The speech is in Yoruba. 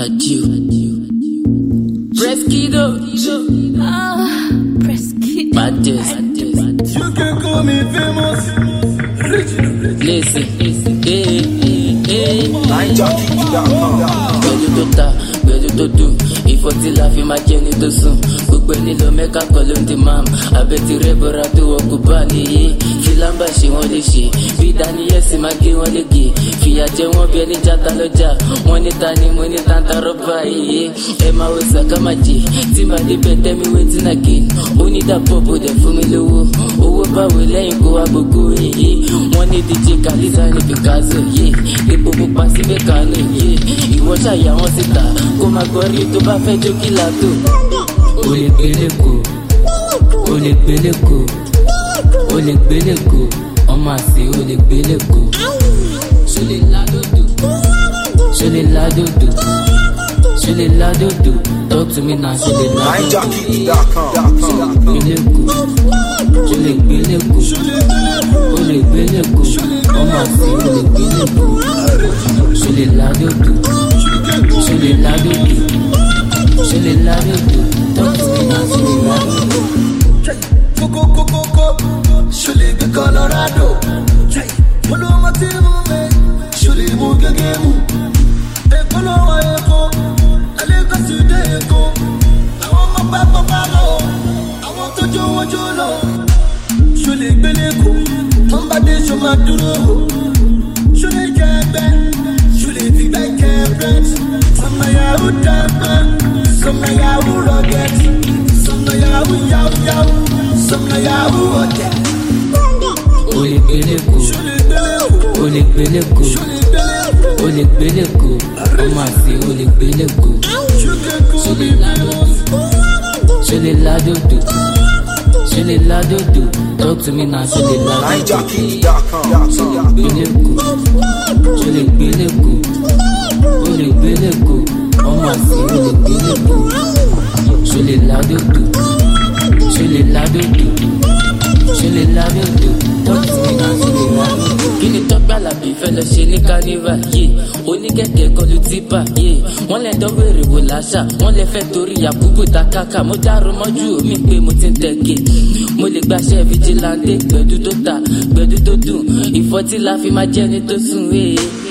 Adio. Preskido. Ah, Presky. Baddest. You can call me famous. Original. Listen. Hey, hey, hey. NineJockey.com. gbẹdú tó ta gbẹdú tó dùn ìfọ̀tí la fi máa jẹ́ ní tó sùn gbogbo ẹni lọ mẹ́ka kọ́ ló ń di mam abẹ́tí rẹ̀ bọ́ra tó wọ kó bá nìyí filamba ṣe wọ́n lè ṣe bí daniyẹ́sì máa gé wọ́n lége fìyà jẹ wọ́n bí ẹni jata lọ́jà wọ́n ní ta ni mo ní tanta rọ́bà yìí ẹ máa wo sàkámàjì tí màá débẹ̀ tẹ́mi wétí náà gé onídàpọ̀ bò dẹ̀ fún mi lówó owó báwo lẹ́yìn kó wá gbogbo yìí wọ́n ní dj kaliza ní picasso yìí epo pupa síbẹ̀ kánú yìí ìwọ ṣàyà wọn síta kó máa gbọ́rí tó bá fẹ́ jó kí la tó. o lè gbélé ko o lè gbélé ko o lè gbélé ko ọmọ àṣẹ o lè gbélé ko ṣo lè ládòdò ṣo lè ládòdò ṣo lè ládòdò talk to me now ṣo lè ládòdò NineJockey.com. gbélé ko ṣo lè gbélé ko o lè gbélé ko ọmọ àṣẹ o lè gbélé ko ṣo lè ládòdò ṣo lè ládòdò ṣo lè ládòdò talk to me now ṣo lè ládòdò. Coco, coco, coco. Ṣọlẹ̀ gbé Colorado. Olúmọ tí mú mi. Ṣọlẹ̀ mú gẹ́gẹ́ mú. Èkó ló wọ Èkó. Alẹ́kọ̀sí dé Èkó. Àwọn ọmọ bá bọ́ bá lọ. Àwọn tó jó wọn jó lọ. Ṣọlẹ̀ gbélé kó. Tó ń bá dé ṣo máa dúró. Ṣọlẹ̀ jẹ ẹgbẹ́. Ṣọlẹ̀ fi gbẹ́ jẹ bread. Sọmọ yahoo dàgbà. Sọmọ yahoo rugged. Sọmọ yahoo yahoo yahoo. Sọmọ yahoo ọ̀dẹ̀. o lè gbélé ko Ṣọlẹ̀ gbélé kó. o lè gbélé ko Ṣọlẹ̀ gbélé kó. o lè gbélé ko ọmọ àṣẹ o lè gbélé ko Ṣọlẹ̀ kó ṣo mi lè ládòdò ṣo lè ládòdò ṣo lè ládòdò talk to me now ṣo lè ládòdò gbélé ko ṣo lè gbélé ko o lè gbélé ko ọmọ àṣẹ o lè gbélé ko ṣo lè ládòdò ṣo lè ládòdò ṣe lè ládòdò tọ́tù mi náà ṣe lè ládòdò. kí ni tọ́gbà làbí fẹ́ lọ ṣe ní kánífà yé oníkẹ̀kẹ́ kọlu típà yé wọ́n lè dán wèrè wò láṣà wọ́n lè fẹ́ torí yakubu takaka mo dárò mọ́jú omi pé mo ti ń tẹ̀kẹ́ mo lè gbaṣẹ́ fìjìláńdé gbẹ̀dú tó ta gbẹ̀dú tó dùn ìfọ́tí la fi máa jẹ́ni tó sùn wéé.